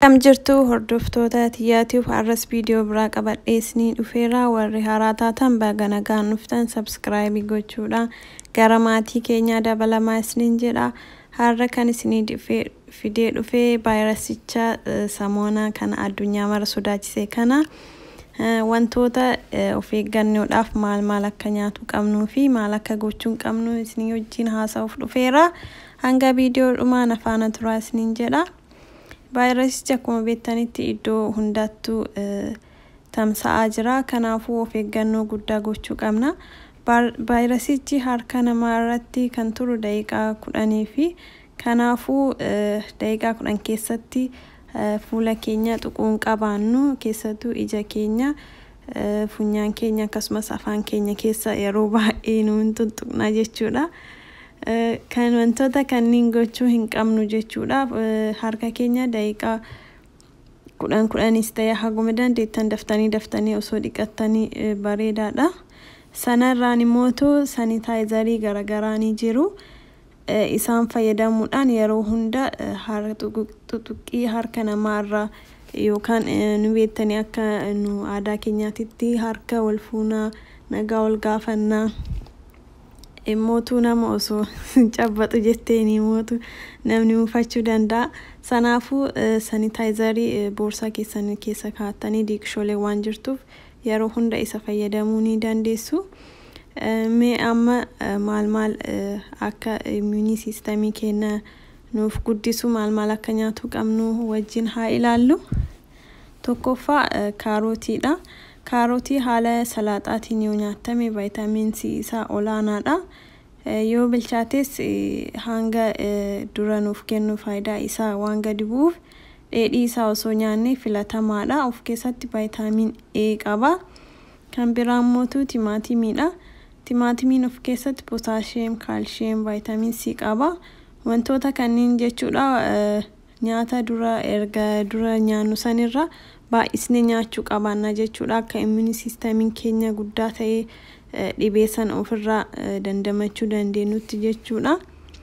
Akkam jirtu hordoftoota xiyyaatiif har'as viidiyoo biraa qabadheesnii dhufeera warri haaraa taatan baga nagaan dhuftan sabskraayibii gochuudhaan gara maatii keenyaa dabalamaa isiniin jedha har'a kan isinii fidee dhufee vaayirasicha samoonaa kana addunyaa mara sodaachise kana wantoota of eeggannoodhaaf maal maal akka nyaatu qabnuu fi maal akka gochuu qabnu isinii wajjin haasa'uuf dhufeera hanga viidiyoo dhumaan afaana turaa isiniin jedha. vaayirasichi akkuma beektanitti iddoo hundattuu tamsa'aa jira kanaafuu of eeggannoo guddaa gochuu qabna vaayirasichi harka namaa irratti kan turu daqiiqaa kudhanii fi kanaafuu daqiiqaa kudhan keessatti fuula keenya tuquun qabaannu keessattuu ija keenya funyaan keenya akkasumas afaan keenya keessa yeroo baay'ee nuun tuttuqna jechuudha. kan wantoota kanneen gochuu hin qabnu jechuudha harka keenya daqiiqaa kudhan kudhanis ta'e haguma dandeettan daftanii daftanii osoo dhiqattanii bareedaadha sanarraan immootu sanitaayizarii garaagaraa ni jiru isaan fayyadamuudhaan yeroo hunda xuxuqqii harka namaarraa yookaan nu beektanii akka nu aadaa keenyaatitti harka wal fuunaa nagaa wal gaafannaa mootuu nama osoo cabbaxu jetteeni mootu namni muufachuu danda'a sanaafuu sanitaayizarii boorsaa keessan keessa kaa'attanii diiqshoolee waan jirtuuf yeroo hunda isa fayyadamuu ni dandeessu mee amma maal maal akka immuunii siistamii keenya nuuf guddisu maal maal akka nyaatu qabnu wajjin haa ilaallu tokkoffaa kaarootiidha. kaarotii haala salaaxaatiin yoo nyaatame vaayitaamiin C isaa olaanaadha. Yoo bilchaates hanga dura nuuf kennu faayidaa isaa waan gadi bu'uuf dheedhii isaa osoo nyaanne filatamaadha. Of keessatti vaayitaamiin A qaba. Kan biraa immoo timaatimiidha. Timaatimiin of keessatti pootaashiyeem, kaalshiyeem, vaayitaamiin C qaba. Wantoota kanneen jechuudha nyaata dura erga dura nyaannu sanirra baay'isnee nyaachuu qabaanna jechuudha akka immuunii siistamiin keenya guddaa ta'ee dhibee sana ofirraa dandamachuu dandeenyutti jechuudha.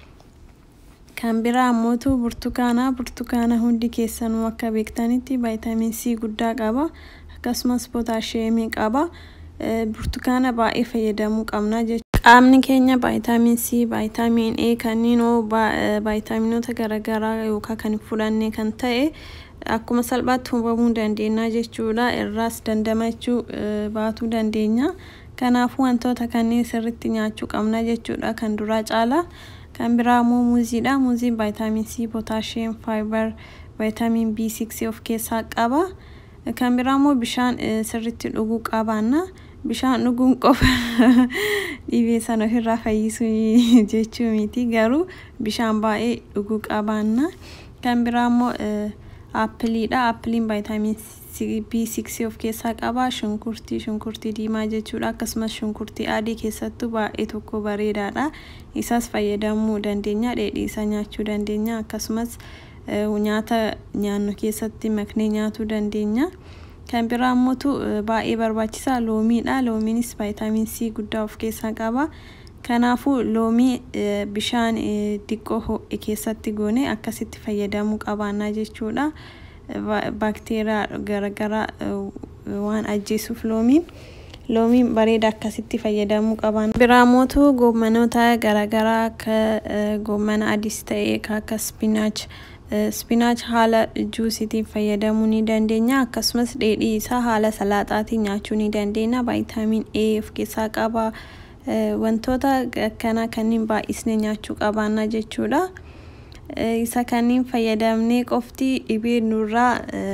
Kan biraa ammootu burtukaana burtukaana hundi keessanuu akka beektanitti vaayitaamiin C guddaa qaba akkasumas pootaashiyeemii qaba burtukaana baay'ee fayyadamuu qabna jechuudha. Qaamni keenya vaayitaamiin C, vaayitaamiin A kanneen vaayitaaminoota garaagaraa yookaan kan fudhanne kan ta'e akkuma salphaatti hubamuu dandeenya jechuudha irraas dandamachuu baatuu dandeenya kanaafuu wantoota kanneen sirritti nyaachuu qabna jechuudha kan duraa caala kan biraa immoo muuziidha muuziin vaayitaamiin C pootaashiyeem faayibar vaayitaamiin B6 of keessaa qaba kan biraa immoo bishaan sirritti dhuguu qabaanna bishaan dhuguun qofa dhibee sana ofirraa fayyisuu jechuu miti garuu bishaan baay'ee dhuguu qabaanna kan biraa immoo aappiliidha aappiliin vaayitaamiin B6 of keessaa qaba shunkurtii shunkurtii diimaa jechuudha akkasumas shunkurtii adii keessattuu baay'ee tokko bareedaadha isas fayyadamuu dandeenya dheedhii isaa nyaachuu dandeenya akkasumas nyaata nyaannu keessatti maknee nyaatuu dandeenya kan biraa immoo baay'ee barbaachisaa loomiidha loomiinis vaayitaamiin C guddaa of keessaa qaba kanaafuu loomii bishaan diqqoo ho'e keessatti goone akkasitti fayyadamuu qabaanna jechuudha baakteeriyaa garaagaraa waan ajjeesuuf loomiin loomiin bareeda akkasitti fayyadamuu qaban biraa mootu goommanoota garaagaraa akka goommana adiis ta'e akka spinaach spinaach haala juusitiin fayyadamuu ni dandeenya akkasumas dheedhii isaa haala salaaxaatiin nyaachuu ni dandeenya vaayitaamiin A of keessaa qaba. wantoota akkanaa kanneen baay'isnee nyaachuu qabaanna jechuudha. Isa kanneen fayyadamnee qofti dhibee nurraa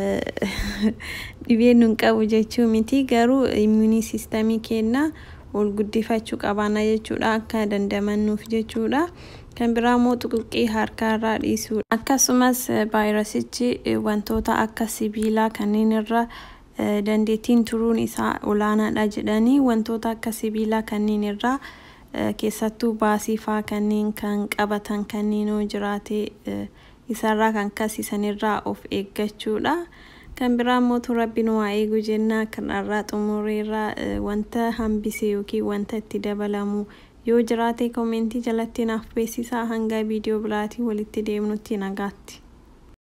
dhibee nun qabu jechuu miti garuu immuunii siistamii keenya ol guddifachuu qabaanna jechuudha akka dandamannuuf jechuudha. Kan biraa immoo xuquqqii harkaarraa dhiisuudha. Akkasumas vaayirasichi wantoota akka sibiilaa kanneen irra dandeettiin turuun isaa olaanaadha jedhanii wantoota akka sibiilaa kanneen irraa keessattuu baasii faa kanneen kan qabatan kanneen yoo jiraate isarraa kan kasisanirraa of eeggachuudha. Kan biraa immoo rabbiin waa eegu jennaa kanarraa xumureerraa wanta hambise yookiin wanta itti dabalamu yoo jiraate koomentii jalatti naaf beeksisaa hanga viidiyoo biraatiin walitti deemnutti nagaatti.